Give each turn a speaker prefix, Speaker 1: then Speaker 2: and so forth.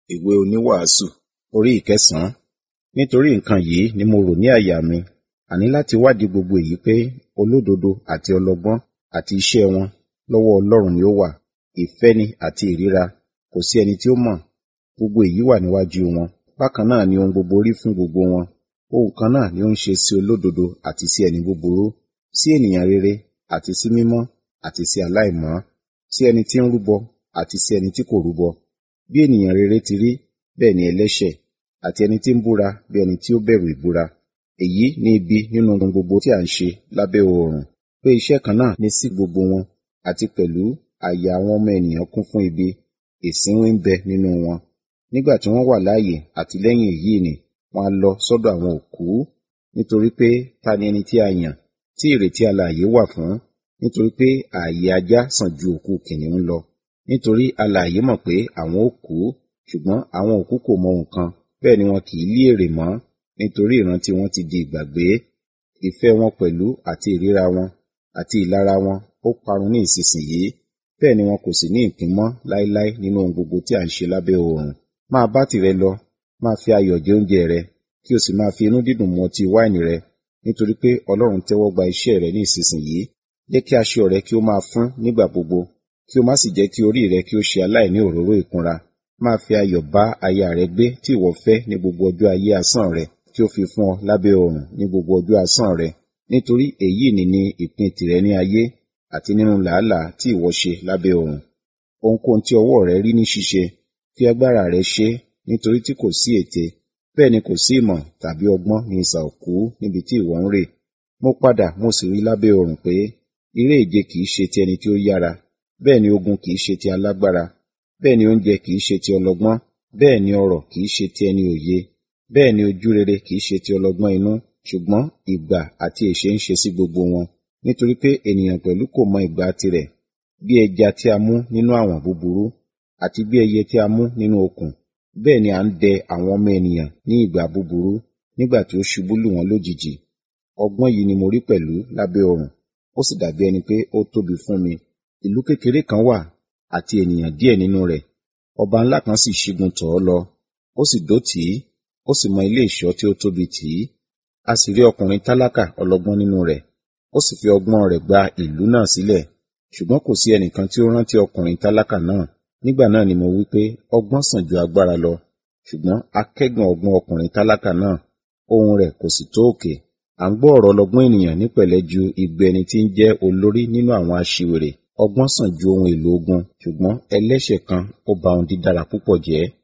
Speaker 1: ìwé oníwàásù orí ìkẹsàn-án nítorí nǹkan yìí ni mo rò ní àyà mi àní láti wádìí gbogbo èyí pé olódodo àti ọlọ́gbọ́n àti iṣẹ́ wọn lọ́wọ́ Ọlọ́run ni ó wà ìfẹ́ ni àti ìríra kò sí ẹni tí ó mọ̀ gbogbo èyí wà níwájú wọn bákan náà ni ohun gbogbo rí fún gbogbo wọn ohun kan náà ni ó ń ṣe sí olódodo àti sí ẹni búburú sí ènìyàn rere àti sí mímọ́ àti sí aláìmọ́ sí ẹni tí ń rúbọ àti sí ẹni tí kò rúbọ bí ènìyàn rere ti rí bẹ́ẹ̀ ni ẹlẹ́ṣẹ̀ àti ẹni tí ń búra bí ẹni tí ó bẹ̀rù ìbúra èyí ni ibi nínú ohun gbogbo tí à ń ṣe lábẹ́ oòrùn pé iṣẹ́ kan náà ni sí gbogbo wọn àti pẹ̀lú àyà àwọn ọmọ ènìyàn kún fún ibi ìsínwín ń bẹ nínú wọn nígbà tí wọ́n wà láàyè àti lẹ́yìn èyí ni wọ́n á lọ sọ́dọ̀ àwọn òkú nítorí pé ta ni ẹni tí a yàn tí ìrètí alààyè wà fún nítorí pé ààyè ajá sàn ju òkú kìnìún lọ nítorí alààyè mọ̀ pé àwọn ó kú ṣùgbọ́n àwọn òkú kò mọ nǹkan bẹ́ẹ̀ ni wọn kì í lí èrè mọ́ nítorí ìrántí wọn ti di ìgbàgbé ìfẹ́ wọn pẹ̀lú àti ìríra wọn àti ìlara wọn ó parun ní ìsinsìnyí bẹ́ẹ̀ ni wọn kò sì ní ìpín mọ́ láéláé nínú ohun gbogbo tí à ń ṣe lábẹ́ oòrùn máa bá tìrẹ lọ máa fi ayọ̀ jẹ oúnjẹ rẹ kí o sì máa fi inú dídùn mu ọtí wáìnì rẹ nítorí pé Ọlọ́run tẹ́wọ́ gba iṣẹ́ rẹ ní ìsinsìnyí jẹ́ kí aṣọ rẹ kí ó máa fún nígbà gbogbo kí o má sì jẹ́ kí orí rẹ kí ó ṣe aláìní òróró ìkunra máa fi ayọ̀ bá aya rẹ gbé tí ìwọ fẹ́ ní gbogbo ọjọ́ ayé asán rẹ kí ó fi fún ọ lábẹ́ oòrùn ní gbogbo ọjọ́ asán rẹ nítorí èyí ni ní ìpín tìrẹ ní ayé àti nínú làálàá tí ìwọ ṣe lábẹ́ oòrùn ohunkóhun tí ọwọ́ rẹ rí ní ṣíṣe fi agbára rẹ ṣe nítorí tí kò sí ète bẹ́ẹ̀ ni kò sí ìmọ̀ tàbí ọgbọ́n ní ìsà òkú níbi tí ìwọ ń rè mo padà mo sì rí lábẹ́ oòrùn pé eré ìje kìí ṣe ti ẹni tí ó yára bẹ́ẹ̀ ni ogun kìí ṣe ti alágbára bẹ́ẹ̀ ni oúnjẹ kìí ṣe ti ọlọ́gbọ́n bẹ́ẹ̀ ni ọrọ̀ kìí ṣe ti ẹni òye bẹ́ẹ̀ ni ojú rere kìí ṣe ti ọlọ́gbọ́n inú ṣùgbọ́n ìgbà àti èṣe ń ṣe sí gbogbo wọn nítorí pé ènìyàn pẹ̀lú kò mọ ìgbà tirẹ̀ bí ẹja tí a mú nínú àwọ̀n búburú àti bí ẹyẹ tí a mú nínú okùn bẹ́ẹ̀ ni à ń dẹ àwọn ọmọ ènìyàn ní ìgbà búburú nígbà tí ó ṣubú lù wọ́n lójijì ọgbọ́n yìí ni mo rí pẹ̀lú lábẹ́ oòrùn ó sì dàbí ẹni pé ó tóbi fún mi ìlú kékeré kan wà àti ènìyàn díẹ̀ nínú rẹ̀ ọba ńlá kan sì ṣígun tọ̀ ọ́ lọ ó sì dó tì í ó sì mọ ilé ìṣọ́ tí ó tóbi tì í a sì rí ọkùnrin tálákà ọlọ́gbọ́n nínú rẹ̀ ó sì fi ọgbọ́n rẹ̀ gba ìlú náà sílẹ̀ ṣùgbọ́n kò sí ẹnìkan tí ó rántí ọkùnrin tálákà náà nígbà náà ni mo wí pé ọgbọ́n sàn ju agbára lọ ṣùgbọ́n akẹ́gàn ọgbọ́n ọkùnrin tálákà náà ohùn rẹ̀ kò sì tó òkè à ń gbọ́ ọ̀rọ̀ ọlọ́gbọ́n ènìyàn ní pẹ̀lẹ́ ju igbe ẹni tí ń jẹ́ olórí nínú àwọn aṣiwèrè ọgbọ́n sàn ju ohun èlò ogun ṣùgbọ́n ẹlẹ́ṣẹ̀ kan ó ba ohun dídára púpọ̀ jẹ́